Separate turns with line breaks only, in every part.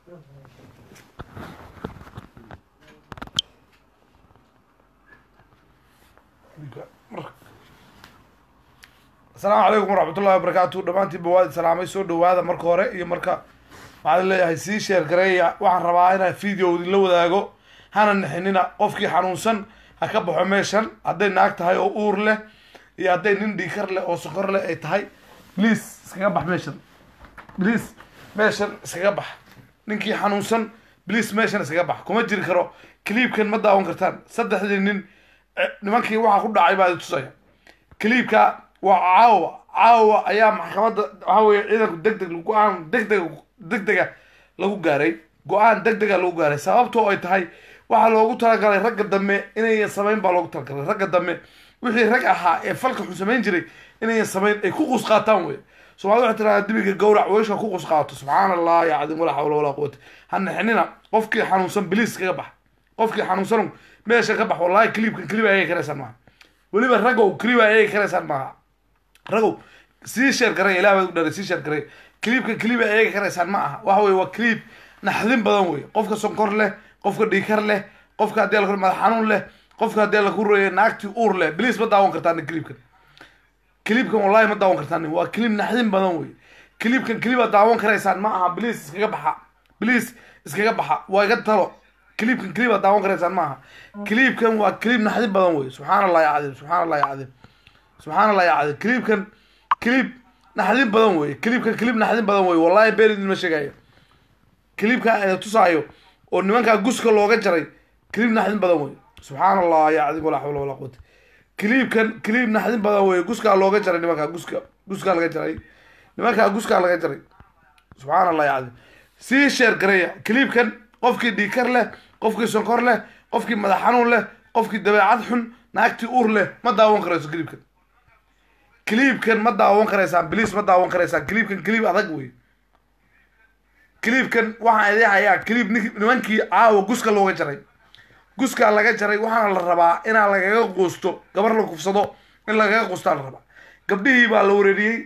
asalaamu calaykum waraxmat ullahi wabarakaatu dhammaantiinba waad salaamay soo dhawaada marka hore iyo marka waxaan leeyahay sii sheer gareeya waxaan rabaa inaan video idinla wadaago hana nixinina qofkii xanuunsan ha ka baxo meeshan hadday naag tahay oo uur leh iyo hadday nin dhiikar leh oo sokor leh ay tahay please iskaga bax meeshan please meeshan iskaga bax ninkii xanuunsan please meeshan iskaga bax kuma jiri karo cliibkan ma daawan kartaan saddexdii nin eh, nimankii waxaa ku dhacay baa idin tusaya cliibka waa caawa caawa ayaa maxkamadda waxaa weeye ciidanku deg deg go-aan degdeg degdega lagu gaaray go-aan degdega lagu gaaray sababtoo ay tahay waxaa loogu talagalay ragga dambe inayan samayn baa loogu talagalay ragga dambe wixii rag ahaa ee falka xun samayn jiray inayan samayn ay ku qus qaataan wey soomaalida waxay tiradaa dibiga gawrac weeshka ku qus qaato subxaana allah ya cadiim walaa xawla walaa quwata ha nixinina qofkii xanuunsan biliis kaga bax qofkii xanuunsan meesha ka bax wallahi cliibkan cliib ayay karaysaan maaha weliba ragow cliib ayay karaysaan maaha ragow sii sheer garay ilaah baad u dharay sii sheer garay cliibka cliib ay eegi karaysaan ma aha waxa weye waa cliib naxdin badan wey qofka sonkor leh qofka dhiikar leh qofka haddii la madax xanuun leh qofka haddii la kuroye naagtii uur leh bliis ma daawan kartaan cliibkan cliibkan wallahi ma daawan kartaan waa cliib naxdin badan wey cliibkan cliib aad daawan karaysaan ma aha bliis iskaga baxa bliis iskaga baxa waa iga talo cliibkan cliib aad daawan karaysaan ma aha cliibkan waa cliib naxdin badan wey subxaan allah ya cadiim subxaan allah ya cadiim subxaan allah ya cadiim cliibkan cliib naxdin badan wey cliibkan cliib naxdin badan wey wallahi been idinma sheegayo cliibka ina tusaayo oo nimankaa guska looga jaray cliib naxdin badan wey subxaan allah ya cadiim walaa xawla walaa quwata cliibkan cliib naxdin badan wey guskaa looga jaray nimankaa guska guskaa laga jaray nimankaa guskaa laga jaray subxaan allah ya cadiim sii sheer gareeya cliibkan qofkii dhiikar leh qofkii sonkor leh qofkii madax xanuun leh qofkii dabeecad xun naagtii uur leh ma daawan karayso cliibkan cliibkan ma daawan karaysaan bliis ma daawan karaysaan cliibkan cliib adag wey cliibkan waxaan idin hayaa cliib nink nimankii caawa guska looga jaray guskaa laga jaray waxaana la rabaa inaa lagaga quusto gabar la kufsado in lagaga quustaa la rabaa gabdhihii baa la wareeriyey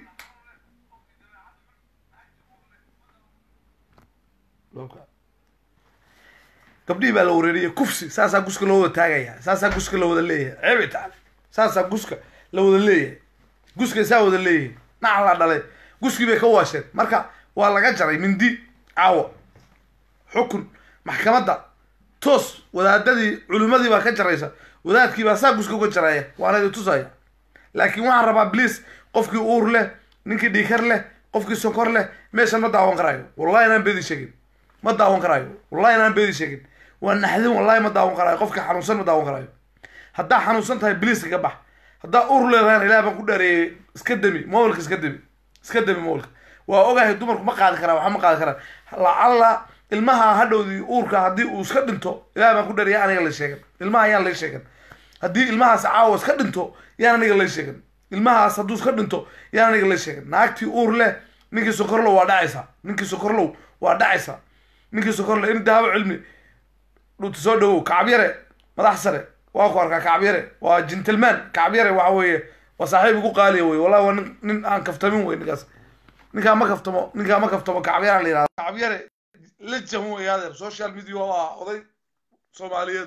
gabdhihii baa la wareeriyey kufsi saasaa guska loo wada taagaya saasaa guska la wada leeyahay cebi taale saasaa guska la wada leeyahay guskay saa wada leeyahay nac la dhalay guskii bay ka waasheen marka waa laga jaray mindi caawo xukun maxkamadda toos wadaadadii culimmadii baa ka jaraysa wadaadkii baa saa guska uga jaraya waana idin tusaya laakiin waxaan rabaa bliis qofkii uur leh ninkii dhiikar leh qofkii sonkor leh meeshan ma daawan karaayo wallahi inaan beedi sheegin ma daawan karaayo wallahi inaan beedi sheegin waa naxdin wallahi ma daawan karaayo qofkii xanuunsan ma daawan karaayo haddaa xanuunsan tahay bliis kaga bax haddaa uur leedahayna ilaah baan ku dhareeyey iska demi mobilka iska demi iska demi mobilka waa ogahay dumarku ma qaadi karaa waxa ma qaadi karaa lacalla ilmaha hadhowdii uurka haddii uu iska dhinto ilaah baan ku dhareeyay aniga la sheegan ilmaha yaan lay sheegan haddii ilmahaas caawa iska dhinto yaan aniga lay sheegan ilmahaas hadduu iska dhinto yaan aniga lay sheegan naagtii uur leh ninkii sokorlow waa dhacaysaa ninkii sokorlow waa dhacaysaa ninkii sokorlow in dahabo cilmi dhunta soo dhawow kacabyare madax sare waa ku arkaa kacabyare waa gentleman kacabyare waxa weeye waa saaxiib igu qaaliya wey wallahi waa nin nin aan kaftamin wey ninkaas ninkaa ma kaftamo ninkaa ma kaftamo kacabyare la yihahda kacabyare lejan wey adeer social media waa oday soomaaliyeed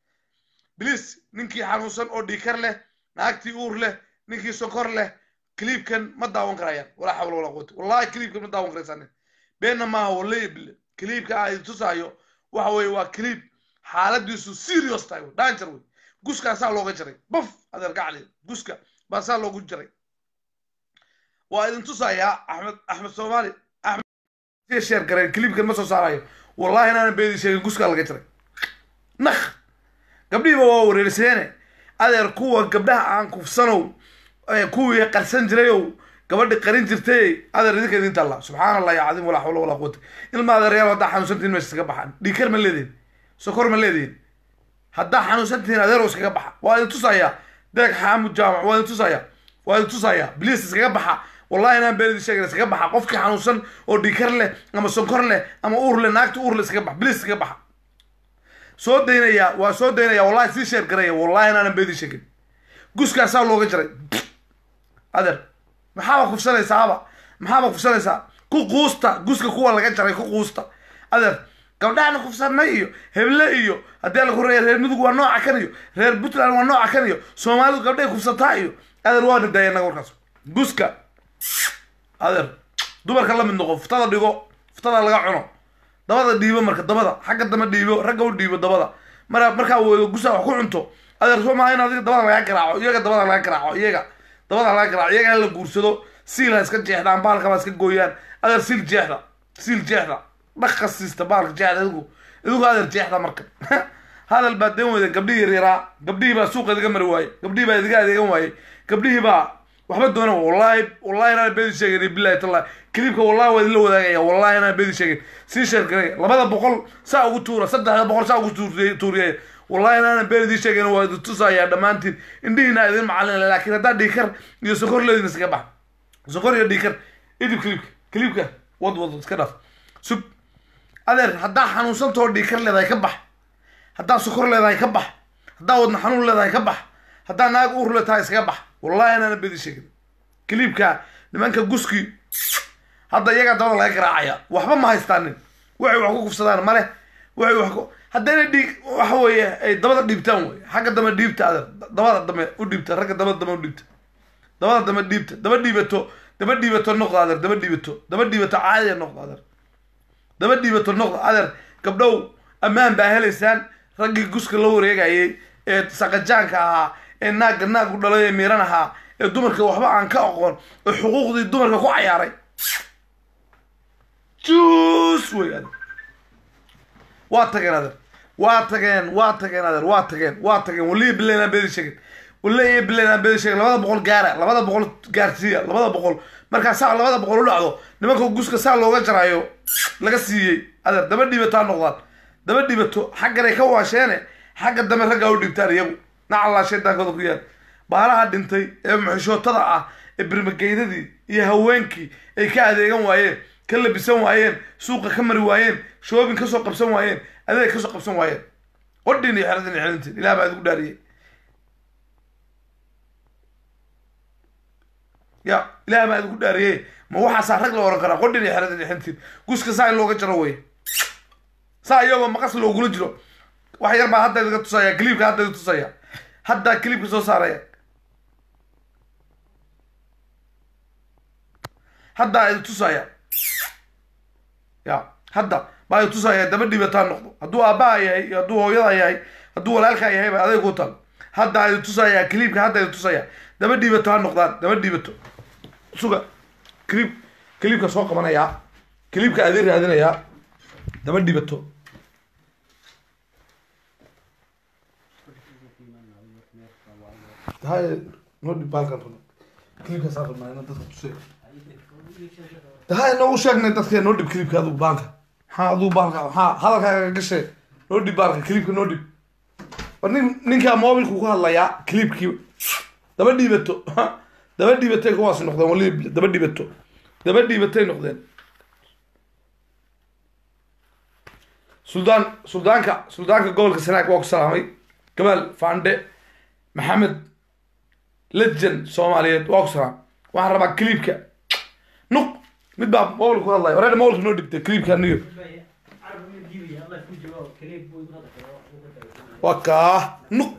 bliis ninkii xanuunsan oo dhiikar leh naagtii uur leh ninkii sokor leh cliibkan ma daawan karayaan walaa xawla walaa quwata wallahi cliibkan ma daawan karaysaan beenna maaha wallahi bille cliibka aan idin tusaayo waxa weeye waa cliib xaaladiisu serious tahay wey danger wey guska saa looga jaray buf adeer gacli guska baa saa loogu jaray waa idin tusayaa axmed axmed soomaali axmed sheer gareen cliibkan ma soo saarayo wallahi inaanan beedi sheegin guskaa laga jaray nakh gabdhihiiba waa wareerseene adeer kuwa gabdhaha aan kufsanow kuwii qarsan jirayow gabadhi qarin jirtay adeer idinka idin talla subxaan allah ya cadiim walaa xawla walaa quwata ilma adeeryaal haddaa xanuunsantihin meesha iskaga baxaan dhiikar ma leedihin sokor ma leedihin haddaa xanuunsantihiin adeero iskaga baxa waa idin tusayaa deeg xaamud jaamac waa idin tusayaa waa idin tusayaa bliis iskaga baxa wallahi inaan been idin sheegin iskaga baxa qofkii xanuunsan oo dhiikar leh ama sonkor leh ama uur leh naagta uur leh iskaga baxa bliis iskaga baxa soo daynaya waa soo daynaya wallahi sii sheer garaya wallahi inaanan been idin sheegin guskaasaa looga jaray adeer maxaaba kufsanaysaaba maxaaba kufsanaysaa ku quusta guska kuwa laga jaray ku quusta adeer gabdhahana kufsanay iyo heble iyo haddii la kureeya reer mudug waa nooca kan iyo reer puntland waa nooca kan iyo soomaalidu gabdhahay kufsataa iyo adeer waa nadaaya naga warkaas guska adeer dumarka la mid noqo fuftada dhigo fuftada laga cuno dabada dhiibo marka dabada xagga dama dhiibo ragga u dhiibo dabada mara markaa weydo gusaa wax ku cunto adeer soo maaha in adiga dabada laga garaaco iyaga dabada laga garaaco iyaga dabada laga garaaco iyaga la guursado siil ha iska jeexdaan baalka baa iska gooyaan adeer siil jeexda siil jeexda dhaqka siista baalka jeexda idigu idigu adeer jeexda marka hadal baa den weyda gabdhihii yaraa gabdhihii baa suuqa idiga mari waayey gabdhihii baa idiga adeegan waayey gabdhihii baa waxba doona wallahi wallahi inaan beedi sheegin billahi tallahi kiliibka wallahi waa idinla wadaagaya wallahi inaan beedi sheegin sii sheergaray labada boqol saa ugu tuura saddexda boqol saa ugu tuuriy tuuriyay wallahi inaanan been idin sheegin waa idin tusayaa dhammaantiin indhihiina idin macalin laakiin haddaa dhiikar iyo sokor leedin iskaga bax sokor iyo dhiikar idib kiliibka kiliibka wad wad iska dhaaf sug adeer haddaa xanuunsantoo dhiikar leedahay ka bax haddaa sokor leedahay ka bax haddaa wadna xanuun leedahay ka bax haddaa naag uur leetahay iskaga bax wallahi inaana bedi sheegin kiliibka nimanka guski hadda iyagaa dabada laga garaacaya waxba ma haystaanin waxay wax ku kufsadaan male waxay wax ku haddayna dhiig waxa weeye ay dabada dhiibtaan wey xagga dame dhiibta adeer dabada dame u dhiibta ragga dabada dame u dhiibta dabada dame dhiibta daba dhiibato daba dhiibato noqda adeer daba dhiibato daba dhiibato caadiya noqda adeer daba dhiibato noqda adeer gabdhow ammaan baa helaysaan raggii guska la wareegayay ee saqajaanka ahaa ee naagga naag u dhalay ee miiran ahaa ee dumarka waxba aan ka aqoon ee xuquuqdii dumarka ku cayaaray juus wey adeer waa tageen adeer waa tageen waa tageen adeer waa tageen waa tageen waliya bilayn aan beedi sheegin waliya bilayn aan beedi sheegin labada boqol gaara labada boqol gaarsiiya labada boqol markaa saa labada boqol u dhacdo nimanka guska saa looga jaraayo laga siiyey adeer daba dhibataa noqdaan daba dhibato xagganay ka waasheene xagga dambe raggaa u dhibtaan iyagu nacallaa shaydaankooda ku yaal baalaha dhintay ee muxishootada ah ee birmageydadii iyo haweenkii ay ka adeegan waayeen ka labisan waayeen suuqa ka mari waayeen shoobin kasoo qabsan waayeen adeeg kasoo qabsan waayeen qodhin iyo xeradin iyo xelintiin ilaah baa idigu dhaariyey ya ilaah baa idigu dhaariyey ma waxaasaa rag la oran karaa qodhin iyo xeradin iyo xelintiin guska saa in looga jaro wey saa iyagoo maqas loogula jiro wax yar baa hadda idiga tusaya kiliibka hadda idiga tusaya haddaa kiliibka soo saaraya haddaa idi tusaya ya hadda baa idi tusaya daba dhibataa noqdo hadduu aabbaha yahay iyo hadduu hooyada yahay hadduu walaalkaa yahay ba adeeg ku tal haddaa idi tusaya kiliibka hadda idi tusaya daba dhibato ha noqdaan daba dhibato suga kiliib kiliibka soo qabanayaa kiliibka adin raadinayaa daba dhibato hay noo dhib baalkan rabo kiliibka saa rabnaa ina dadka tusay hay noogu sheegnay dadka noo dhib kiliibka adigu baalka maxaa adigu baalka maxaa hadalkaaga gashay noo dhib baalka kiliibka noo dhib war nin ninkaa mobilku ku hadlayaa kiliibkii daba dhiibato daba dhiibatay kuwaasi noqdeen wali daba dhiibato daba dhiibatay noqdeen suldaan suldaanka suldaanka gobolka sanaag waa ku salaamay gamaal faandhe maxamed lejan soomaaliyeed waa ku salaam waxaan rabaa kiliibka nuq mid baa mobilka ku hadlaya wareer mobilka noo dhibtay kiliibka aniga waa kaa nuq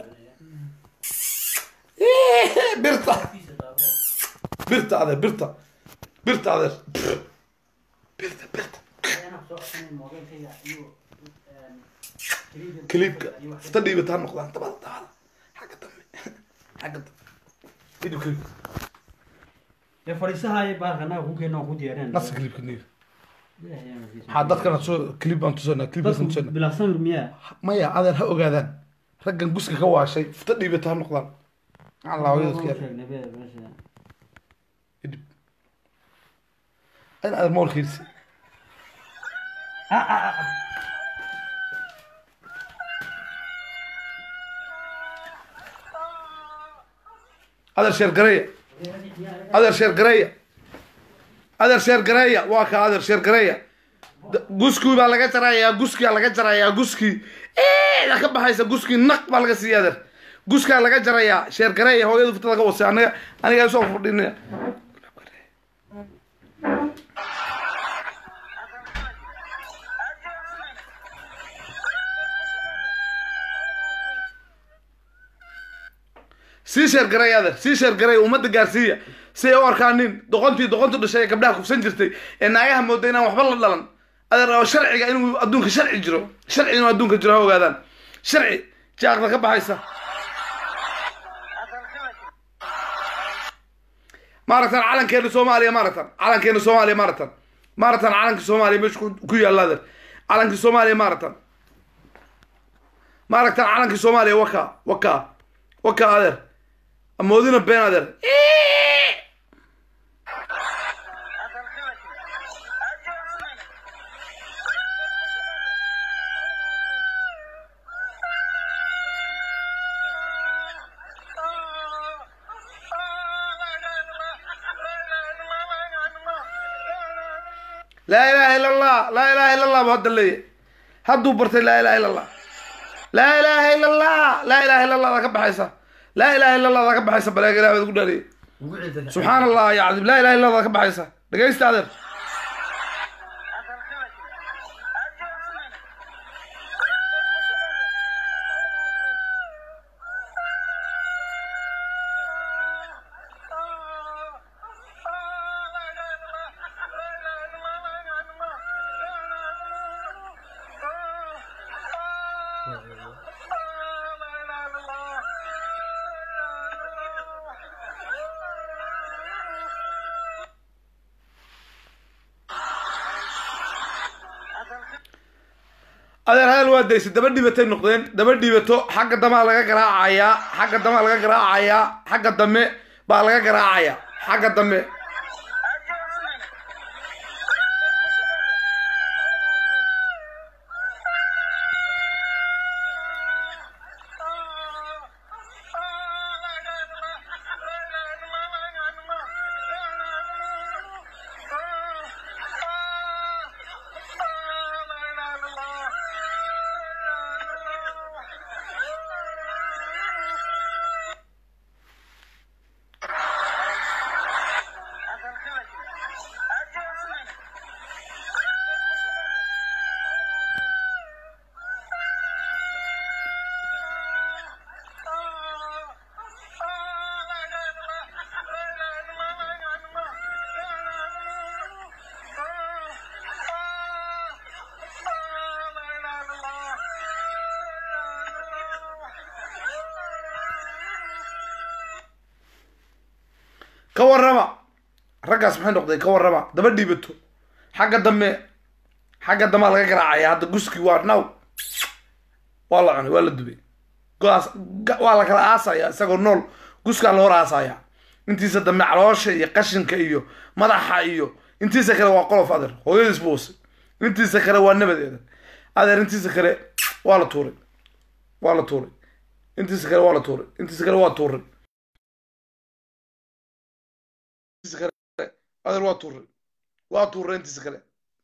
birta birta adeer birta birta adeer birta birta kiliibka fita dhiibata ha noqdaan dabada dabada xagga dambe xagga dambe idib kiliibka
ee fadhiisahaaya baalka annaga ku keena ku diyaareen
nafsa kiliibka niga maxaa dadkana soo kiliib baan tusanaa kiliibkaasaan tusanaa
bilaab samir miyaa
maya adeer ha ogaadaan raggan guska ka waashay fita dhiibata ha noqdaan allah hooyadadka yar
sheegnay be meesha
idib in adeer moolkiisi adeer sheer gareeya adeer sheer gareeya adeer sheer gareeya waa ka adeer sheer gareeya D- guskii baa laga jarayaa guskiyaa laga jarayaa guskii eeda ka baxaysa guskii naq baa laga siiya adeer guskaa laga jarayaa sheer gareeya hooyada fitada ka wasay aniga aniga soo fadhinaya sii sheergaray adeer sii sheergaray ummadda gaarsiiya si ay u arkaan nin doqontii doqontu dhashay ee gabdhaha kufsan jirtay ee naagaha mooda inaan waxba la dhalan adeer oo sharciga inuu adduunka sharci jiro sharci inuu adduunka jiro ha ogaadaan sharci jaaqda ka baxaysa maaragtan calankeena soomaaliya maaragtan calankeena soomaaliya maaragtan maaragtan calanka soomaaliya meesha ku- ku yaalla adeer calanka soomaaliya maaragtan maaragtan calanka soomaaliya waka waka waka adeer amoodina been adeer laa ilaaha ila allah laa ilaaha ila allah bu hadda leeyahay hadduu bartay laa ilaha ila allah laa ilaaha ila allah laa ilaha ila allah daa ka baxaysa laa ilaha ila allah daa ka baxaysa baleega ilaah baad ugu dhaariyay
ugu ciida
subxaan allah ya cadiim laa ilaha illa allah daa ka baxaysa dhegaysta adeer adeer hadal waa daysay daba dhibatay noqdeen daba dhibato xagga damaa laga garaacayaa xagga damaa laga garaacayaa xagga dame baa laga garaacayaa xagga dame ka warrama raggaas maxay noqday ka warrama daba dhibato xagga dambe xagga damaa laga garaacaya hadda guski waa naw waa la cunay waa la dubay goaas ga- waa la kala aasaya isagoo nool guskaa la hor aasaya intiisa dambe caloosha iyo qashinka iyo madaxa iyo intiisa kale waa qolof adeer hooyadiis buuse intiisa kale waa nabadeeda adeer intiisa kale waa la tuuray waa la tuuray intiisa kale waa la tuuray intiisa kale waa tuuray intiisa kale adeer waa tuuray waa tuuray intiisa kale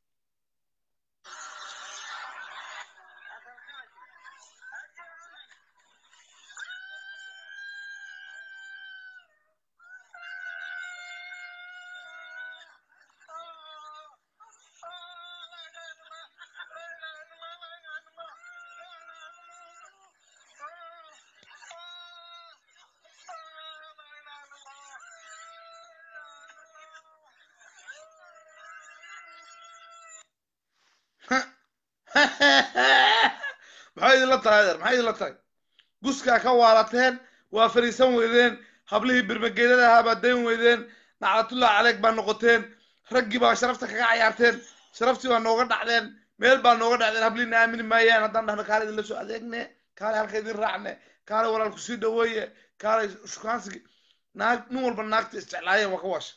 maxay idinla tahay adeer maxay idinla tahay guskaa ka waalateen waa fariisan weydeen hablihii birmageedada ahaa baa dayn weydeen naclatullah caleeg baa noqoteen raggii baa sharafta kaga cayaarteen sharaftii baa nooga dhacdeen meel baa nooga dhacdeen habliina aamini maayaan haddaan dhahno kaale idinla soo adeegne kaale halka idin raacne kaale walaalku sii dhaweeye kaale shukaansigii naag nin walba naagta isjeclaayeen waa ka waasha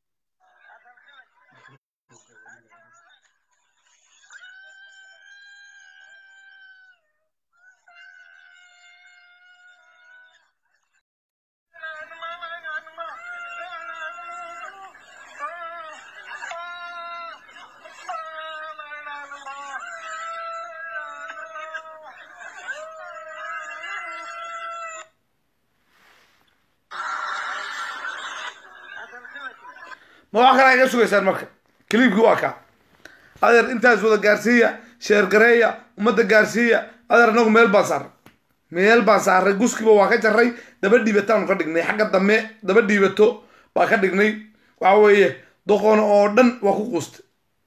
ma wax kale iga sugaysaan marka kiliibkii waa kaa adeer intaas wada gaarsiiya sheergareeya ummadda gaarsiiya adeer anagu meel baan saarnay meel baan saaray guskiba waa ka jaray daba dhiibataanu ka dhignay xagga dambe daba dhiibato baa ka dhignay waxa weeye doqon oo dhan waa ku quustay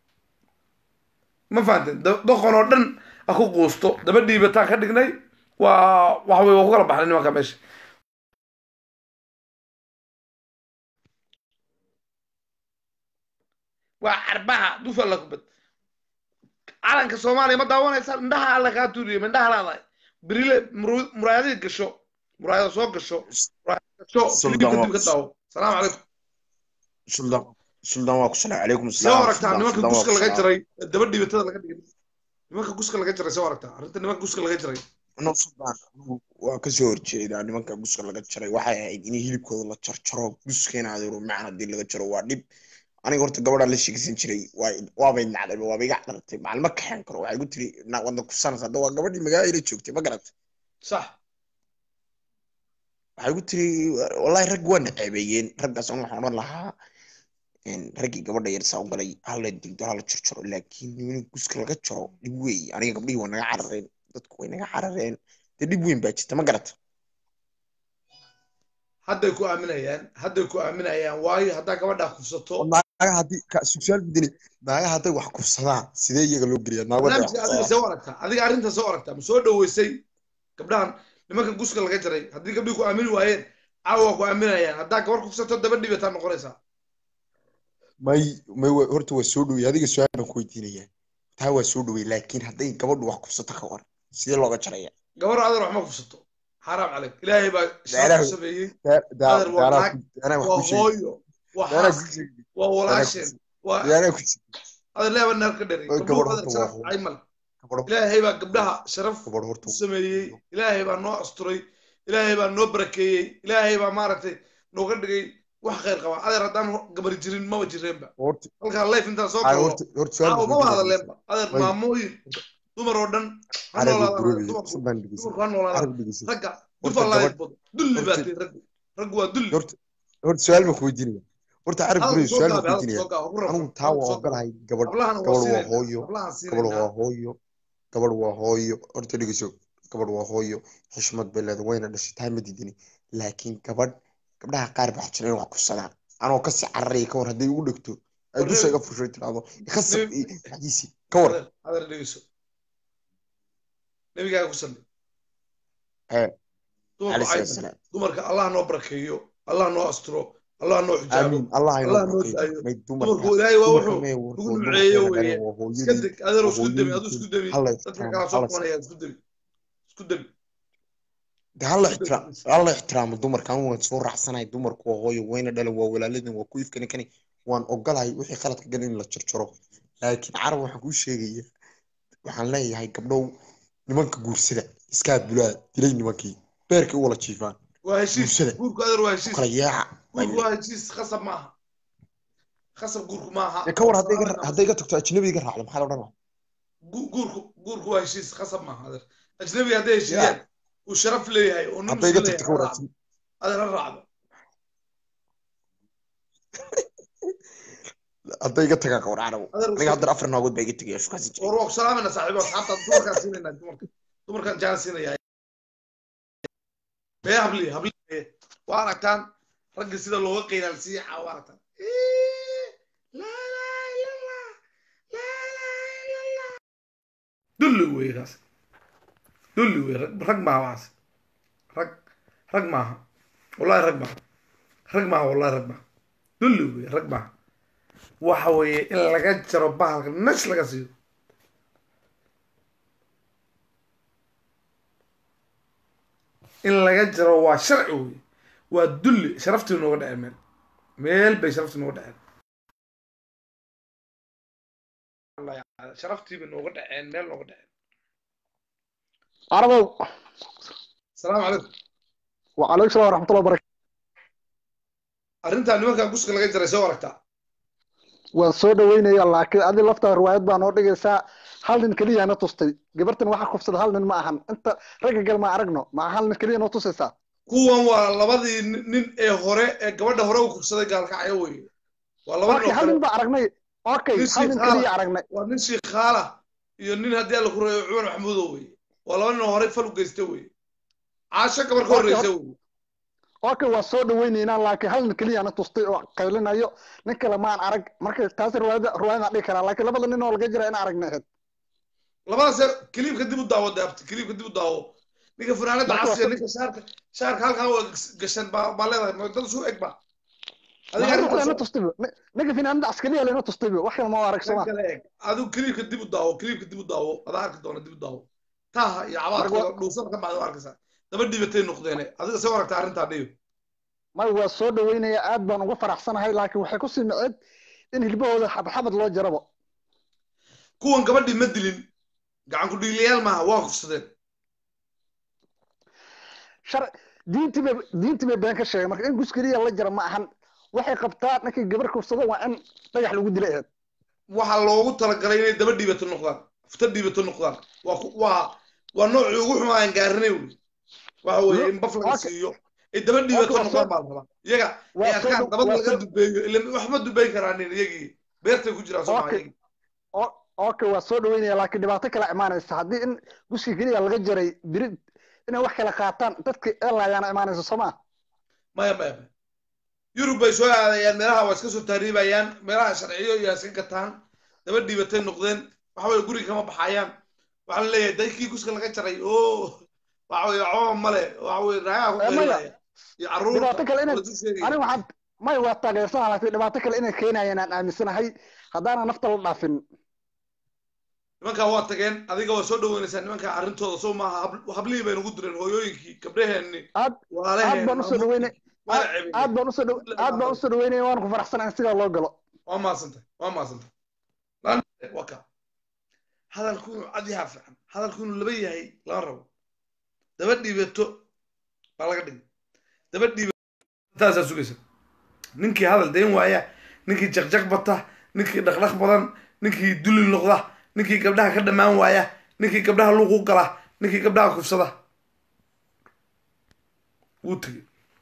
ma fahanteen Da- doqon oo dhan ha ku quusto daba dhiibataan ka dhignay waa waxa weye waa ku kala baxnay nimanka meesha waa carbaha dufa la kubad calanka soomaaliya ma daawanaysa indhaha alla kaa tuuriye ma indhaha laadahay berile muru- muraayadihii gasho muraayada soo gasho muraayada gasho
Sultan
filibka dib ka
Wax.
daawo salaamu calaykum
suldaan suldaan waa ku salaam calaykum
soo
salaam
aragtaa
Suldaan,
nimanka
Suldaan waa
guska
ku
laga
salaam.
jaray daba dhibatada laga dhigay nimanka guska laga jaray soo aragtaa arrinta nimanka guska laga jaray
no suldaan anigu waa ka soo horjeedaa nimanka guska laga jaray waxay ahayd in hilibkooda la jarjaro guskeena adeero macna haddii laga jaro waa dhib aniga horta gabadhaan la sheegsan jiray waa- waabay nacday waaba iga carartay maalma kaxeen karo waxay ku tiri na wada kufsanaysa hadda waa gabadhii magaalada joogtay ma garatay
sax
waxay ku tiri wallahi rag waa naceebeeyeen raggaas an waxaan odhan lahaa een, raggii gabadha yar saa u galay hala digdo hala jarjaro laakiin in guska laga jaro dhib weey aniga gabdhihii waa naga carareen dadku way naga carareen dee dhib weyn baa jirta ma garata
hadday ku aaminayaan hadday ku aaminayaan waayo haddaa gabadhaa kufsato
naaga haddii susaal bedeli naaga hadday wax kufsadaan sidee iyaga loo geliyaa naaga hadday wax
barnaamijka adiga
kufsadaan
soo aragtaa adiga arrinta soo aragtaa ma soo dhaweysay gabdhahan nimanka guska laga jaray haddii gabdhii ku aamini waayeen caawa waa ku aaminayaan haddaa gabar kufsato daba dhibataa noqonaysaa
may may wa- horta waa soo dhowey adiga su-aal baan ku weydiinayaa taa waa soo dhowey laakiin hadday gabadhu wax kufsato ka war sidee looga jaraya
gabar adeer wax ma kufsato xaaraam caleyk ilaahay baa sharaf
Daaraha-
ku sameeyey
Daa- daa-
Adeer, waa
daaraa
naag-
ku- daaraa wax
waa
ku sheegi
hooyo waa
daaraa ku
xaas
sheegi
waa walaasheen waa
daaraa ku sheegi
adeer leeba naar ka dheray
Oy,
gabdhuhu
gabadh
adeer
horta waa
sharaf
hooyo.
caymal
gabadho
ilaahay baa gabdhaha sharaf
gabadho horta
u sameeyey ilaahay baa noo asturay ilaahay baa noo barakeeyey ilaahay baa maaragtay nooga dhigay wax khayr qaba adeer haddaan gabar jirin maba jireenba
horta
halkaa life intaan soo
ay
galno
horta horta su-aal
caawa
baan
maba
weydiinaya.
hadaleenba adeer
Way.
maamooyin dumar oo dhan ha
Carab
noolaadaan
guroobay,
dumarku
suldaan dhegeyso.
dumarku ha noolaadaan
Carab dhegeyso.
ragga
Horta
dufa laayid
gabadh-
bado dulli baa
horta-
tihi raggu raggu waa dulli
horta horta su-aal baan ku weydiinaya horta carab
hadalka
guroobay
soo
su-aal
gaabi
baan ku
hadalka
weydiinaya
soo gaabi ku rafan
anigu taa waa ogolahay gabadh
hablahana waa
gabadh waa
siinayna
hooyo
hablahan
gabadh
siinayna
waa hooyo gabadh waa hooyo horta dhegeyso gabadh waa hooyo xishmad bay leedahay wayna dhashay taa ma diidini laakiin gabadh gabdhaha qaar baa jira in wax kufsadaan anoo kasii cararaya ka war hadday ugu dhegto ay
War
dusha
reer-
iga fushay tiraahdo ikasab
Reer-
xagiisi ka war
adeer adeer dhegeyso nabigaaga ku salli
ee
dumarku
cali
cayman
salaam
dumarka allah noo barakeeyo allah noo asturo allah noo xijaabo
amiin allah
Allah
inoo
noo
barkeeyo
daayo.
may
dumarku
dumarka
ilaahay waa
dumarka
wuxuu
may
lagu
warkood
nuceeyo
dumarkeena
weeye
dhaleen waa
iska
hooyadii
deg adeero isku demi
hooyooyinka.
aduu isku demi
Halla
dadka
ixtiraam,
kala soo
halla
qabanaya isku demi isku demi
de halla ixtiraam halla ixtiraamo dumarka anigu waan soo raacsanahay dumarku waa hooyo wayna dhalan waa walaaladin waa ku ifkani kani waan ogolahay wixii qaladka gal in la jarjaro laakiin carab waxaan kuu sheegaya waxaan leeyahay gabdhow nimanka guursada iskaa bulaa dilay nimankii beerkay u wala jiifaan
waa heshiis
Bulshada.
guurku adeer waa
u
heshiis
kala yaaca
guurku waa heshiis khasab maaha khasab guurku maaha
dee ka war hadday iga- hadday iga tagto ajnabi iga raacdo maxaa la odhan lahaa
Gu- guurku guurku waa heshiis khasab maaha adeer ajnabiga hadday heshiiyaan uu sharaf leeyahay oo nin
hadday iga
muslim
tagto ka war
leeyahay adeer ha raacdo
hadday iga tagaan ka war carabo
adeer
aniga haddana afar naagood baa iga tegaya shukaasi jiray
war waa ku salaamayna saaxiibo asxaabta dumarkaan siinayna dumarka dumarkaan jaan siinaya bee habli habli bee. waa aragtaan ragga sida looga qiilaalsiiya caa waa aragtaan Ii, laa ilaaha illa Allah, laa ilaaha illa Allah. dulli wey kaas dulli wey rag rag maaha waxaas rag rag maaha wallahi rag maaha rag maaha wallahi rag maaha dulli wey rag maaha waxa weeye in laga jaro bahalka nas laga siiyo in laga jaro waa sharci wey waa dulli sharaftii nooga dhaceen meel meel bay sharaftii nooga dhaceen sharaftii bay nooga dhaceen meel nooga dhaceen
عربو
asalaamu calaykum
وعليكم السلام ورحمة الله وبركاته
arrintaa nimankaa guska laga jaray soo aragtaa
waan soo dhaweynaya laakiin adi laftaa riwaayad baa noo dhigaysaa hal nin keliya na tustay gabartan waxa kufsada hal nin ma ahan inta ragga gal ma aragno ma hal nin keliya noo tusaysaa
kuwan waa labadii nin- nin ee hore ee gabadha hore u kufsaday gaalkacyo weye waa laba nin
okay
oo
hal
kale
nin baa aragnay okay
Nin
hal nin
shiikhaala.
keliya aragnay
waa nin shiikhaala iyo nin haddii alla ku reeyo cumar maxamuudo weye waa laba nin oo hore fal u geysta weye caasho gabar ka horreysa wey
okay waa soo dhaweyneynaa laakiin hal nin keliya na tustay oo qaylinayo nin kale maan arag marka taas riwaayada riwaayada dhihi karaa laakiin labada nin oo laga jira in aragna ahayd
labadaas yar kiliibka dib u daawo deabta kiliibka dib u daawo ninka fanaanada
Marka
casiya
waa-
ninka shaarka shaarka halkan waa gashan baa baa leedahay ma dad suu eg ba adiga
Maxaa
arrintaas
lena tustayba Ni- ninka finaanada askariya lena tustayba wax kale ma arag
kan
sama
kale eg adigu kiliibka dib u daawo kiliibka dib u daawo adaa arki doona dib u daawo taha iyo cabaadkooda dhuusan ka bacda arkaysaa daba dhibatay noqdeene adiga soo aragta arrintaa dhiyo
may waa soo dhaweynaya aad baan uga faraxsanahay laakiin waxay ku sii micid in hilbahooda xabxabad loo jarabo
kuwan gabadhii ma dilin gacan ku dhiilayaal maaha waa kufsadeen
shar diintii bay diintii bay been ka sheegay marka in guskeliya la jara ma ahan waxay qabtaa ninkii gabar kufsado waa in dhagax lagu dilay ahayd
waxaa loogu talagalay inay daba dhiibato noqdaan futa dhiibato noqdaan waa ku- waa waa noocii ugu xumaayan gaarinay wey waxa weeye in baf laga
Okay.
siiyo ay daba dhiibato
Okay, waa
noqdaan
soo-
baa la rabaa iyaga
waa
ay
soo
arkaan
dhow-
dabad
waa
laga
soo-
dubeeyo ila waxba dubeyn karaanin iyagii beertay ku jiraan soo
Okay.
maa
O- okay waa soo dhaweynaya laakiin dhibaato kale imaanaysa haddii in guski keliya laga jaray biri inay wax kala qaataan dadka eelayaana imaanaysa soo maa
maya maya maya yurub bay soo aadayaan meelaha waa iska soo taariibayaan meelaha sharciyo iyo iska gataan daba dhiibatay noqdeen waxa weye guriga kama baxayaan waxaa la leeyahay daykii guska laga jaray o waxa weye waxbaba male waxa weye raagaa ku
Eh, maya.
qaylaya iyo carruurta
Dhibaato kale inay-
lasu sheegaya
aniga waxaan may waa taageersana laakiin dhibaato kale inay keenayaan aan aaminsanahay haddaana nafta la dhaafin
nimankaa waa tageen adiga waa soo dhaweynaysaa nimankaa arrintooda soo maaha hab- hablihii bay nagu direen hooyooyinkii gabdhaheenni
aad
walaalaheen
aad baan usoo dhaweynay
waana ceebinay.
aad baan usoo dhaw aad baan usoo dhaweynaya waan ku faraxsanahay in sidaa loo galo
waa maasantay waa maasantay Lan- waa ka hadalku inuu cad yahaa fiican hadalku inuu laba yahay lama rabo daba dhiibato baa laga dhigay daba dhiibato taasaa sugaysa ninkii hadal dayn waaya ninkii jaqjaq bata ninkii dhaqdhaq badan ninkii duli noqda ninkii gabdhaha ka dhammaan waaya ninkii gabdhaha luuqu gala ninkii gabdhaha kufsada wuu tegey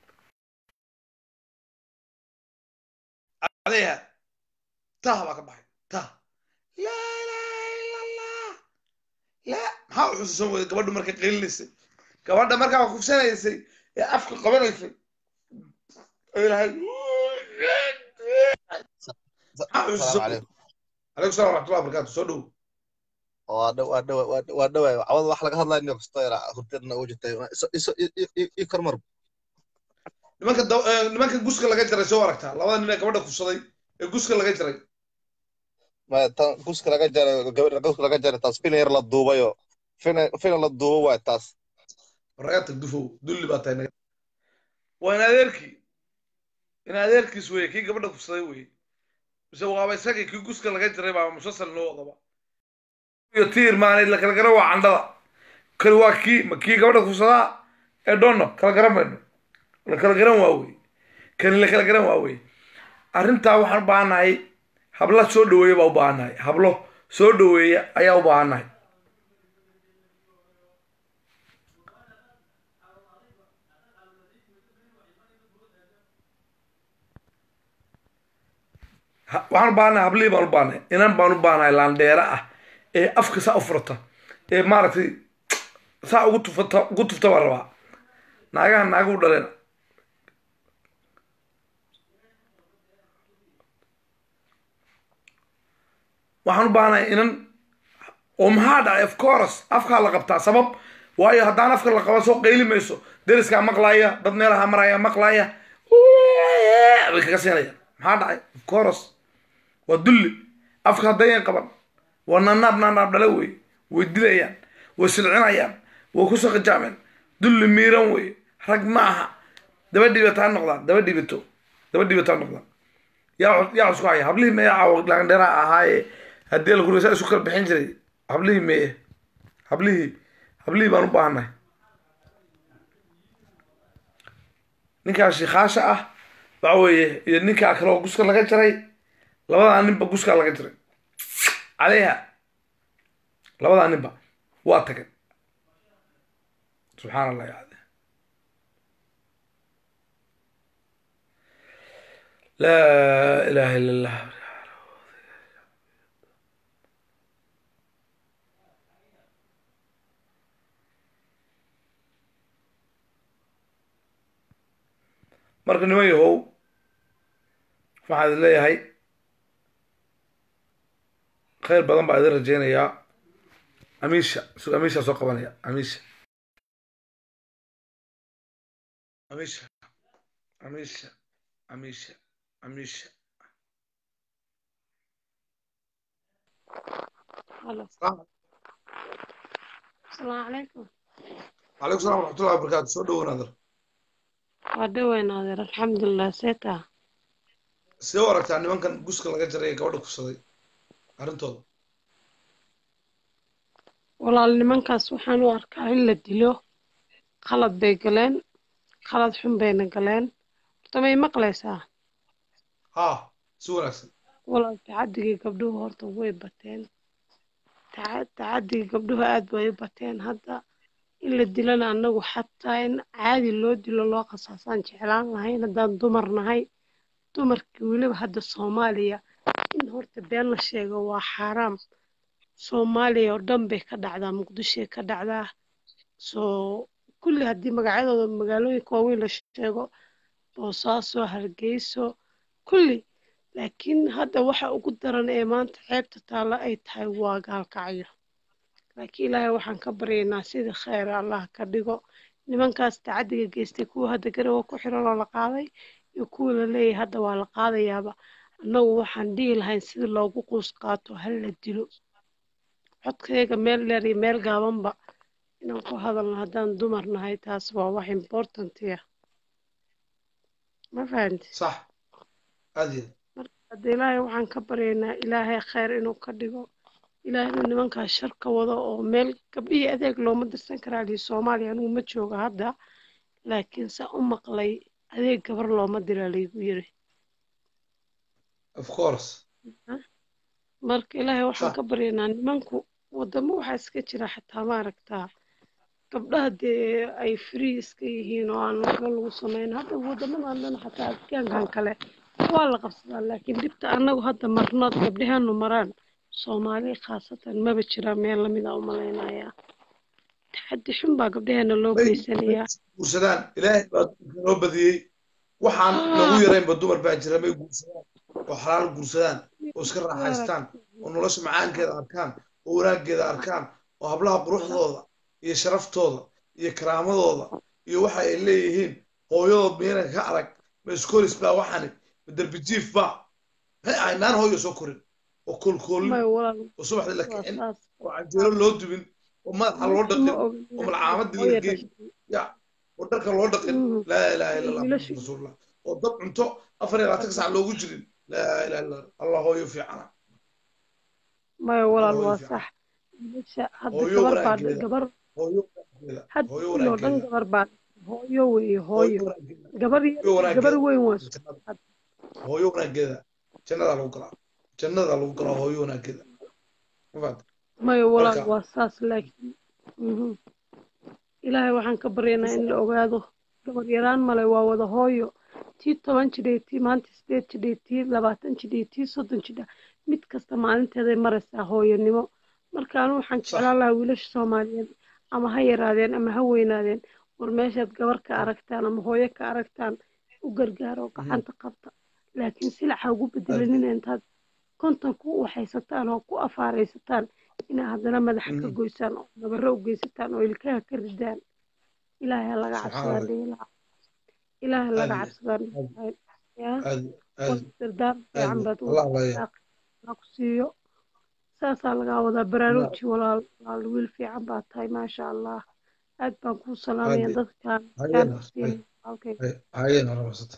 عليها تاه بقى baxay tah laa ilaaha ila allah la maxaa u xusuusan weyday gabadhu markay qaylinaysay gabadha markaa kufsanaysay ee afka qabanaysay ay lahayd maxaa u xusuusan weyday calaykum salaam waraxmatullahi wabarakaatu soo dhow
waa dhow waa dhow waa dhowaay cawada wax laga hadlayo nin kasto yara hurtadna ugu jirtay iso iso i kormar
nimanka daw- eh, nimanka guska laga jaray soo aragtaa labada nin ee gabadha kufsaday ee guska laga jaray
ma tan guska laga jaray gabadha guska laga jaray taas filan yar la duubayo filan filan la duubo waay taas
raga tag dufow dulli baa tahay naga waa in adeerkii in adeerkiis weye kii gabadha kufsaday weye mise waaba isagii kii guska laga jaray baa musalsal noo wadaba iyo tiir maanay la kala garan waa candhada kani waa kii ma kii gabadha kufsadaa ee dhono kala garan mayno la kala garan waa weye kani la kala garan waa weye arrintaa waxaan u baahannahay habla soo dhaweeya baa u baahannahay hablo soo dhaweeya ayaa u baahannahay Ha- waxaan u baahanahay hablihii baan u baahanahay inan baan u baahanahay laandheera ah ee afka saa u furata ee maaragtay saa ugu tufata ugu tufta baan rabaa naagaha naaga u dhaleen waxaan u baahanahay inan oo maxaa dhacay of course afkaa la qabtaa sabab waayo haddaan afka la qaban soo qayli mayso deriskaa maqlaaya dad meelaha maraya maqlaaya way kaga siinayaan maxaa dhacay of course waa dulli afka haddayan qaban waa nanaab nanaab dhale wey way dilayaan way silcinayaan way ku saqajaameen dulli miiran wey rag ma aha daba dhibato ha noqdaan daba dhibato daba dhibato ha noqdaan yaa yaa isku haya hablihii meye caawa laandheera ahaaye haddii la kureysa isu kala bixin jiray hablihii meye hablihii hablihii baan u baahannahay ninkaa shiikaasha ah waxa weeye iyo ninkaa kale oo guska laga jaray labadaa ninba guskaa laga jaray caleyha labadaa ninba waa tageen subxaan allah ya cade laa ilaaha illa allah marka niman yahow waxaan idin leeyahay khayr badan baa idin rajaynayaa amiisha su amiisha soo qabanaya amiisha amiisha amiisha amiisha amiisha
هلا
السلام
السلام عليكم
عليكم السلام ورحمة الله وبركاته soo dhowo naadir
وادوين ناظر الحمد لله سيتا
sidee u aragtaa nimankan guska laga jaray ee gabadha kufsaday arrintooda
walaal nimankaas waxaan u arkaa in la dilo qalad bay galeen qalad xun bayna galeen horta may maqlaysaa
ha si wanaagsan
walaal tacadigii gabdhuhu horta way bateen taca- tacadigii gabdhuhu aad bay u bateen hadda in la dilana anagu xataa in caadi loo dilo loo qasaasaan jeclaan lahayn haddaan dumar nahay dumarkii weliba hadda soomaaliya in horta been la sheego waa xaaraam soomaaliya oo dhan bay ka dhacdaa muqdishoy ka dhacdaa soo kulli haddii magacyadooda magaalooyinka waaweyn la sheego boosaaso hargeyso kulli laakiin hadda waxa ugu daran ee maanta ceebta taalla ay tahay waa gaalkacyo laakiin ilaahay waxaan ka baryaynaa sidii khayr allah ka dhigo nimankaas tacadiga geystay kuwa hadda garowa ku xiran oo la qaaday iyo kuwa la leeyahay hadda waa la qaadayaaba annagu waxaan dhihi lahayn sida loogu quus qaato hal la dilo codkayga meel dheer iyo meel gaabanba inaan ku hadalno haddaan dumar nahay taas waa wax importantiya ma fahanti
sax aad iyo
marka hadda ilaahay waxaan ka baryaynaa ilaahay khayr inuu ka dhigo ilaahay inuu nimankaas shar ka wado oo meel gabdhihii adeeg looma dirsan karaa lihi soomaaliya anigu ma jooga hadda laakiin saa u maqlay adeeg gabar looma dira laygu yiri
of course
marka ilaahay waxaan
Sax.
ka baryaynaa nimanku wadamo waxaa iska jira xataa maaragtaa gabdhaha dee ay free iska yihiin oo aan waxba lagu samayn hadda wadamadan dhan xataa afgaankan kale waa la qabsadaa laakiin dhibta annagu hadda marnood gabdhaheenu maraan soomaali khaasatan maba jiraan meel lamid a u malaynayaa taxaddi xun baa gabdhaheena loo
May-
geysanayaa
guursadaan ilaahay baa noo badiyey waxaan nagu yaraynba dumar baa jira may guursadaan oo xalaal guursadaan oo iska raaxaystaan oo nolosha macaankeeda arkaan oo wanaaggeeda arkaan oo hablaha quruxdooda iyo sharaftooda iyo karaamadooda iyo waxa ay leeyihiin hooyadood miyaynan ka arag ma iskoolis baa waxani ma derbijiif baa maxay ahay naan hooyo soo korin oo koolkoolin
may walaal
oo subaxdii la
waa
kicin
saas
oo canjeero loo dubin oo madaxa loo
ma
dhaqin
ogin
oo malcaamadii la
hooyo
geyn
dhashay
ya oo dharka loo dhaqin
Mhm.
laa ilaaha illa allah
Wiilashu-
muxamad rasuulullah oo dab cunto afar iyo labaatan sac loogu jirin laa ilaha illa allah allah hooyo fiicana
maya walaal
hooyo
waa
fiican
sax wiilasha hadda
hooyo
gabar baa
wanaaggeeda
gabar
hooyo wanaaggeeda
hadda
hooyo
wiil oo dhan
wanaaggeeda
gabar baa hooyo weeye
hooyo
hooyo
wanaaggeeda
gabar yar
hooyo
iyo gabar
wanaaggeeda
weyn waa
jannada hooyo wanaaggeeda jannadaa lagu galaa jannadaa lagu galaa hooyo wanaaggeeda ma fahamtay
maya walaal
marka
waa saas laakiin mhm. ilaahay waxaan ka baryaynaa in la ogaado gabar yaraan male waa wada hooyo tii toban jidhay tii maanta sideed jidhay tii labaatan jidhay tii soddon jidha mid kasta maalinteeday maraysaa hooyonimo marka anu waxaan
sax
jeclaan lahaa wiilasha soomaaliyeed ama ha yaraadeen ama ha weynaadeen war meeshaad gabar ka aragtaan ama hooyo ka aragtaan u gargaaro
Mhm.
gacanta qabta laakiin silaxa ugu
aad
bedelanina intaad konton ku waxaysataan oo ku afaaraysataan inaa haddana madaxa ka
Mhm.
goysaan oo nabaro u geysataan oo ilkaha ka ridaan ilaahay ha laga
subxaan
cabsadaan
allah
dhihi lahaa ilaahay ha
aad
laga
iyo
cabsadaan dhihi
aad
lahaa yaa
aad
war
aad
dardaar
aad
fiican baad
allah laya
wadaaq ku siiyo saasaa lagaa wadaa baraaruji walaal walaal wiil fiican baa tahay maasha allah aad baan kuu salaamaya
aad
dadkaan
hayena
kaan ku siin halkay
hayena rabasata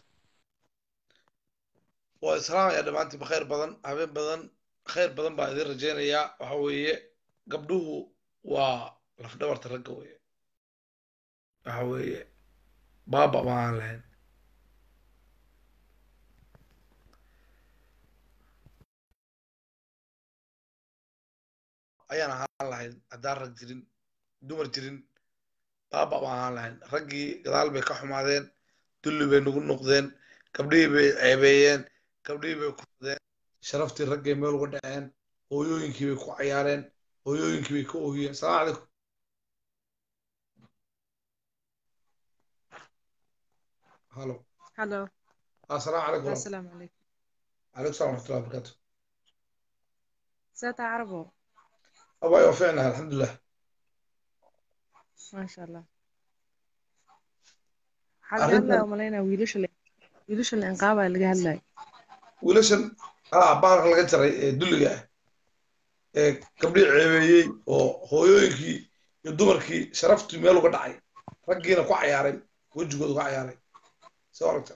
waa islaamaya dhammaantiinba khayr badan habeen badan khayr badan baa idin rajaynayaa waxa weeye gabdhuhu waa lafdhabarta ragga weeye waxa weeye baaba ma aan lahayn ayaan ahaan lahayn haddaan rag jirin dumar jirin baaba ma ahaan lahayn raggii gadaal bay ka xumaadeen dulli bay nagu noqdeen gabdhihii bay ceebeeyeen gabdhihii bay kufadeen sharaftii raggay meel uga dhaceen hooyooyinkii bay ku cayaareen hooyooyinkii bay ka oohiyeen salaamu calaykum halo
هلو
السلام عليكم ورحمة
السلام عليكم
عليكم السلام ورحمة الله وبركاته
ساتا عربو
أبا يوفقنا الحمد لله
ما شاء الله حاجة
أرنت
هلا وملينا ويلوش اللي ويلوش الإنقاذ اللي هلا
wiilashan ah baalka laga jaray ee dulliga ah ee gabdhii ceebeeyey oo hooyooyinkii iyo dumarkii sharaftii meel uga dhacay raggiina ku cayaaray wejigooda ku cayaaray soo aragta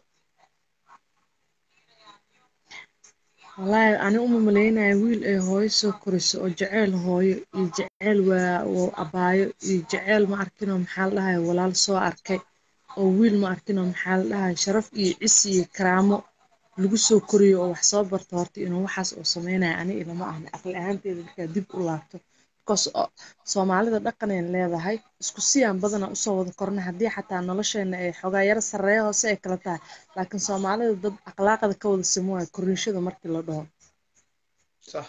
والله أنا أم ملينا ويل إيه هوي سكرس أو جعل هوي يجعل و وأبايو يجعل ما أركنه محل لها ولا لسوا أركي أو ويل ما أركنه محل لها شرف يعسي كرامه lagu soo koriyo oo wax soo barto horta inuu waxaas uu sameynaya ani ilama ahna aqli ahaanteeda markaa dib u laabto because soomaalida dhaqanayn leedahay isku siyaan badana usoo wada korna haddii xataa nolosheena ay xoogaa yaro sarreeya hoose ay kala tahay laakiin soomaalida dad akhlaaqda ka wada simo waay korniishada markii la dhaho
sax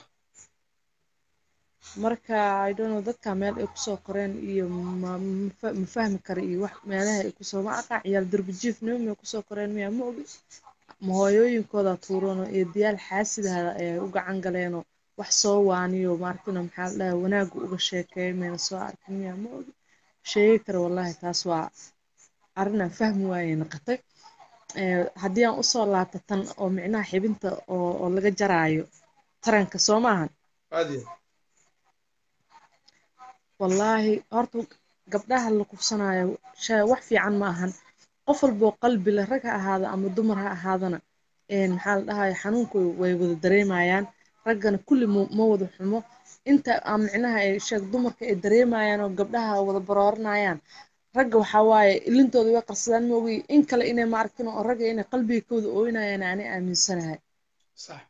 marka i don't know dadka meel ay kusoo koreen iyo ma ma- ma fahmi kara iyo wax meelaha ay kusoo ma aqaa ciyaal darbijiif nimo kusoo koreen miyaa ma ogi ma hooyooyinkooda tuurano iyo diyaal xaasidaada ay u gacan galeenoo wax soo waaniyo maarkino maxaa la dhahay wanaaga uga sheekeeyo mayna soo arkin miyaa ma ogi sheegi kara wallahi taas waa arrinaan fahmi waayay noqotay Eh, haddii aan usoo laabto tan oo micnaha xibinta oo oo laga jaraayo taranka soo maahan
aad iyo
wallaahi horta gabdhaha la kufsanayo shay wax fiican ma ahan qof walboo qalbi leh rag ha ahaado ama dumar ha ahaadana een maxaa la dhahayo xanuunku way wada dareemayaan raggana kulli ma ma wada xumo inta aan micnaha ay sheeg dumarka ay dareemayaan oo gabdhaha wada barooranayaan ragga waxaa waaye ilintooda way qarsadaan ma ogi in kale inay ma arkin oo ragga inay qalbiga ka wada ooynayaan ani aaminsanahay
sax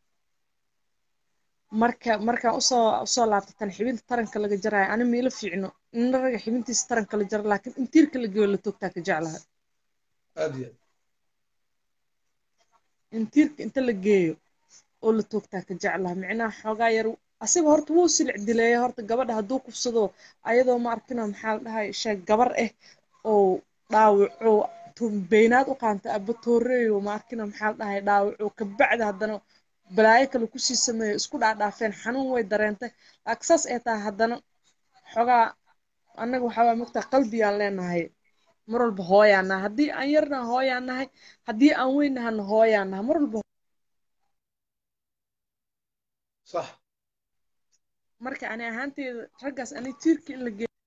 marka markaan usoo usoo laabto tan xibinta taranka laga jaraayo ani miila fiicno in ragga xibintiisa taranka la jaro laakiin in tiirka la geeyo la toogtaa ka jeclahay
aad iyo
in tiirka inta la geeyo oo la toogtaa ka jeclaha micnaha xoogaa yar asiga horta wuu silic dileeya horta gabadha hadduu kufsado ayadoo ma arkino maxaa la dhahay sheeg gabar ah oo dhaawaco tu- beynaad u qaanta aba tooreeyo ma arkino maxaa la dhahay dhaawaco kabacdi haddana balaayo kale kusii sameeyo isku dhaadhaafeen xanuun way dareentay laakiin saas ay tahay haddana xoogaa annaga waxaa waa mogtaa qalbiyaan leenahay mar walba hooyaan nahay haddii aan yarna hooyaan nahay haddii aan weynahana hooyaan nahay mar walba
sax
marka ani ahaanteeda raggaas ani tiirka in la geeyo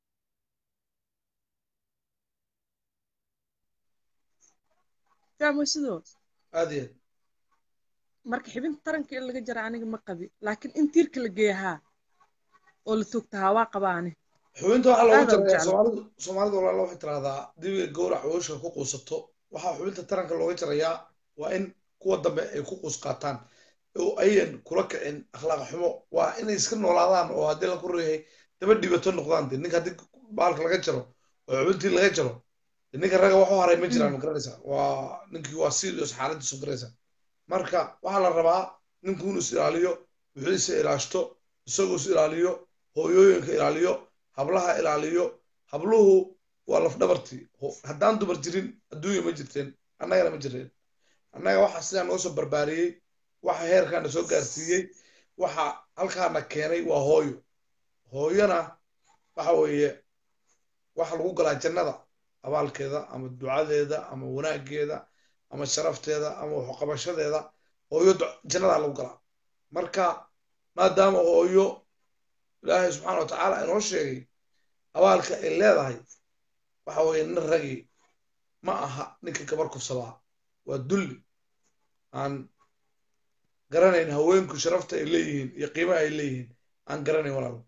fahmo sidoo
aad iyo
marka xibinta taranka in laga jara aniga ma qabi laakiin in tiirka la geeya haa oo la toogtahaa waa qaba ani
xubinta waxaa looga
Aad aan u
jarayaa
jeclahay.
soomaalidu soomaalidu walaala waxay tiraahdaa dibiga gowrac wooshka ku quusato waxaa xubinta taranka looga jarayaa waa in kuwa dambe ay ku quus qaataan oo ayan kula kicin akhlaaq xumo waa inay iska noolaadaan oo haddii la ku reeyay daba dhibato noqdaan de ninka haddii baalka laga jaro oo xubintii laga jaro de ninka ragga wax u haray ma jiraan ma garanaysa waa ninkii waa serious xaaladiisu garaysa marka waxaa la rabaa ninku inuu is ilaaliyo wixiisa ilaashto isagoo is ilaaliyo hooyooyinka ilaaliyo hablaha ilaaliyo habluhu waa lafdhabartii Ho- haddaan dumar jirin adduunya ma jirteen annagana ma jireen annaga waxa sidaa noo soo barbaariyey waxa heerkaana soo gaarsiiyey waxa halkaana keenay waa hooyo hooyona waxa weeye waxa lagu galaa jannada abaalkeeda ama ducadeeda ama wanaageeda ama sharafteeda ama waxqabashadeeda hooyo du- jannadaa lagu galaa marka maadaama hooyo ilaahay subxaana watacaala inoo sheegay abaalka ay leedahay waxa weeye nin ragi ma aha ninka gabar kufsadaa waa dulli aan garanayn haweenku sharafta ay leeyihiin iyo qiimaha ay leeyihiin aan garanayn walaalo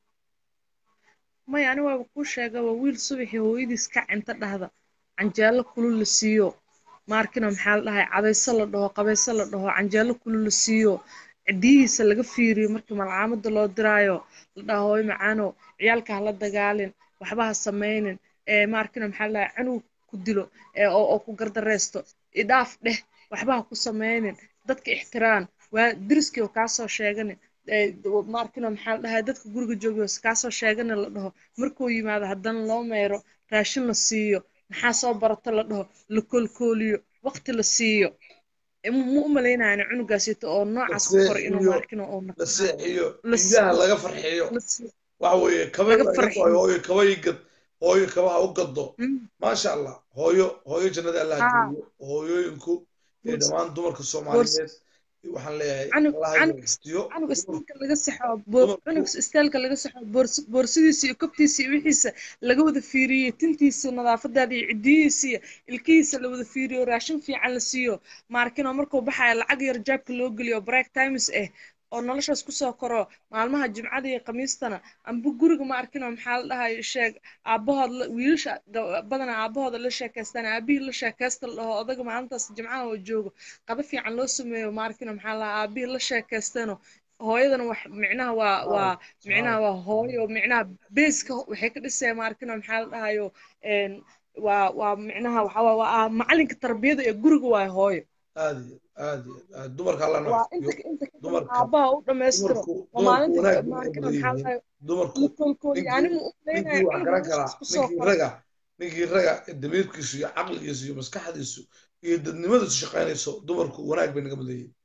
maya ani waaba kuu sheega waa wiil subaxii hooyadiis ka cinta dhahda canjeelo kulul la siiyo maarkina maxaa la dhahay cadayso la dhaho qabayso la dhaho canjeelo kulul la siiyo cidiyihiisa laga fiiriyo markii malcaamada loo diraayo la dhaho hooyo macaano ciyaalka hala dagaalin waxba ha samaynin ee maarkina maxaa la dhahay canug ku dilo ee oo oo ku gardareysto idhaaf dheh waxba ha ku samaynin dadka ixtiraan waa deriskii oo kaasoo sheeganin ee maarkina maxaa la dhahay dadka guriga joogiyo kaasoo sheegana la dhaho markuu yimaado haddana loo meero raashin la siiyo maxaa soo barato la dhaho la koolkooliyo waqti la siiyo ma u malaynayana cunugaasito oo noocaas ku koray inuu
seexiyo
maarkino oo
la seexiyo
la
indhaha
siiyo
laga farxiyo
la siiyo
waxa weeye kaba
laga
laga
farxiyo
waayo hooyo kaba ii gad hooyo kabaha u gaddo
Mm.
maasha allah hooyo hooyo jannada allah
haa
geeyo hooyooyinku iyo
boors
dhammaan dumarka
boors
soomaaliyeed waxaan leeyahay
canug
allah
canug
inuu xifdiyo
canug
dumarku
istaalka laga saxo bo-
dumarku
canug istaalka laga saxo boors boorsidiisa iyo kobtiisa iyo wixiisa laga wada fiiriyo tintiisa nadaafadaada iyo cidiyihiisa iyo ilkihiisa la wada fiiriyo raashin fiican la siiyo maarkino markuu baxaya lacag yar jaabka loo geliyo break times ah oo noloshaas kusoo koro maalmaha jimcada iyo khamiistana amba guriga ma arkino maxaa la dhahayo sheeg aabahood la- wiilasha ga- badanaa aabahooda la sheekaystaan aabihii la sheekaysta la dhaho odaga maalintaas jimcaha oo joogo qado fiican loo sameeyo ma arkino maxaa la dhahaa aabihii la sheekaystano hooyadana wax micnaha waa waa micnaha waa hooyo micnaha beeska waxay ka dhisaya ma arkino maxaa la dhahayo een waa waa micnaha waxaa waa waa macalinka tarbiyada ee guriga waa hooyo
aad iyo aad iyo aad dumarka allah noo
waa
xifdiyo
inta inta kadib
dumarka
aabaha u dhammaystiro
dumarku
oo
dumarku
maalinta
wanaag bay
maarkina
naga
maxaa
mudan
la
yihiin dumarku
la koolkooliya
ninkii
anigu u
ninkii
malaynaya
wax
cunug
garan karaa
noloshaas kusoo
ninkii
koray
raga ninkii raga ee damiirkiisu iyo caqligiisu iyo maskaxdiisu iyo dadnimadiisu shaqaynayso dumarku wanaag bay naga mudan yihiin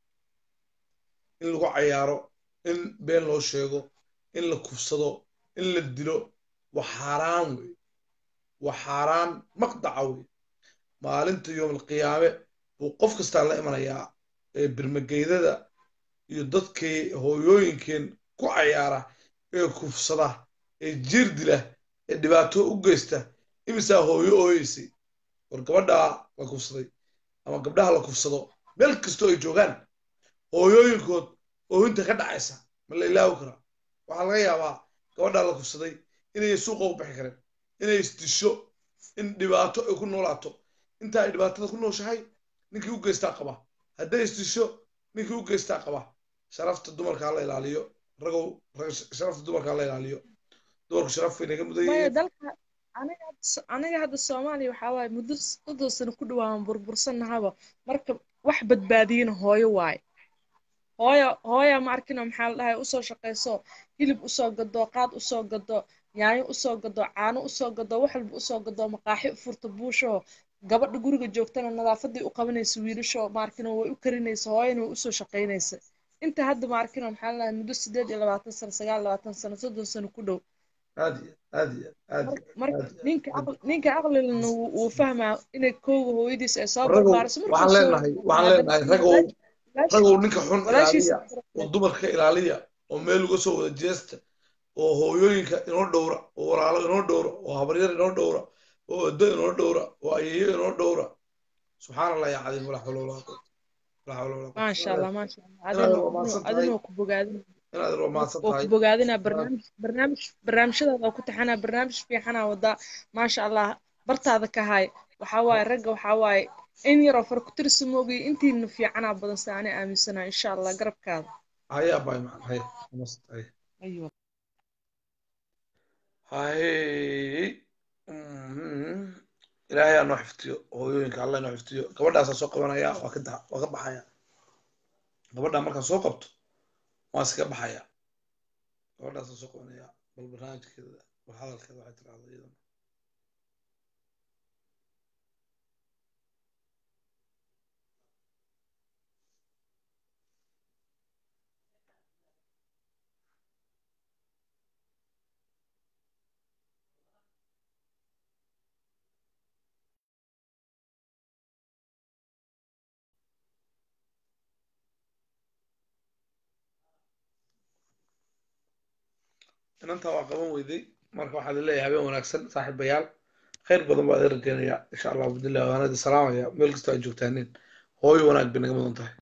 in lagu cayaaro in been loo sheego in la kufsado in la dilo waa xaaraan wey waa xaaraan maqdaca wey maalinta yoomalqiyaame buu qof kastaa la imanayaa ee birmageydada iyo dadkii hooyooyinkeen ku cayaara ee kufsada ee jiir dila ee dhibaato u geysta imisaa hooyo ooyeysay war gabadhaa la kufsaday ama gabdhaha la kufsado meel kastoo ay joogaan hooyooyinkood oohinta ka dhacaysa ma la ilaawi karaa waxaa laga yaabaa gabadhaa la kufsaday inay suuqa u bixi kareen inay isdisho in dhibaato ay ku noolaato inta ay dhibaatada ku nooshahay ninkii u geystaa qaba hadday isdisho ninkii u geystaa qaba sharafta dumarka hala ilaaliyo ragow rag sharafta dumarka hala ilaaliyo dumarku sharaf bay naga mudan
maya
yihiin
dalka aniga hadda so- aniga hadda soomaaliya waxaa waaye muddo soddon sano ku dhawaan burbursannahaba marka wax badbaadiyana hooyo waaye hooyo hooya ma arkino maxaa la dhahay usoo shaqayso hilib usoo gado qaad usoo gado yaanyo usoo gado caano usoo gado wax walba usoo gado maqaaxi u furto buusho gabadha guriga joogtana nadaafadii u qabanaysa wiilasho ma arkino way u karinaysa hooyana way usoo shaqaynaysa inta hadda ma arkino maxaa la dhahay muddo sideed iyo labaatan sano sagaal iyo labaatan sano soddon sano ku dhow
aad iyo aad iyo aad iyo
marka
aad iyo
ninka
aad
aqli ninka aqlilana wuu wuu fahmaa inay kooga hooyadiis ay soo
ragow
barbaariso markuu
waxaan
soo
leenahay waxaan
haddana
leenahay ragow
walaash-
ragow ninka xun
walaashiisa
ilaaliya oo dumarka ilaaliya oo meel uga soo wada jeesta oo hooyooyinka inoo dhowra oo walaalo inoo dhowra oo habaryar inoo dhowra oo edo inoo dhowra oo ayeeyo inoo dhowra subxaan allah ya cadiim walaa xawla walaa quwata walaa xawla walaa quwata
maasha allah maasha allah
inaad
adina
waa mahadsan tahay
adina waa ku bogaadin
inaad waa mahadsan
waa
tahay
ku bogaadinaa
inaad
barnaamij barnaamij barnaamijyadaada waa ku taxanaa barnaamij fiicanaa wadaa maasha allah bartaada ka hay waxaa waaye ragga waxaa waaye in yaroo far ku tirsi moogiyo intiina fiicanaa badan se ani aaminsanaa insha allah garabkaada
hayaa baay macna haya mahadsan tahay
aywa
hay mhm. ilaahay aa noo xiftiyo hooyooyinka alla noo xiftiyo gabadhaasaa soo qabanaya waa ka da- waa ka baxaya gabadhaa markaan soo qabto waan iska baxaya gabadhaasaa soo qabanaya bal barnaamijkeeda bal hadalkeeda waxay tirahda iyadana inantaa waa qaban weyday marka waxaa leeyahay habeen wanaagsan saaxiibayaal khayr badan baa idin rajeynaya insha allah bidillah waana idin salaamaya meel kastoo aad joogtaanin hooyo wanaag bay naga mudan tahay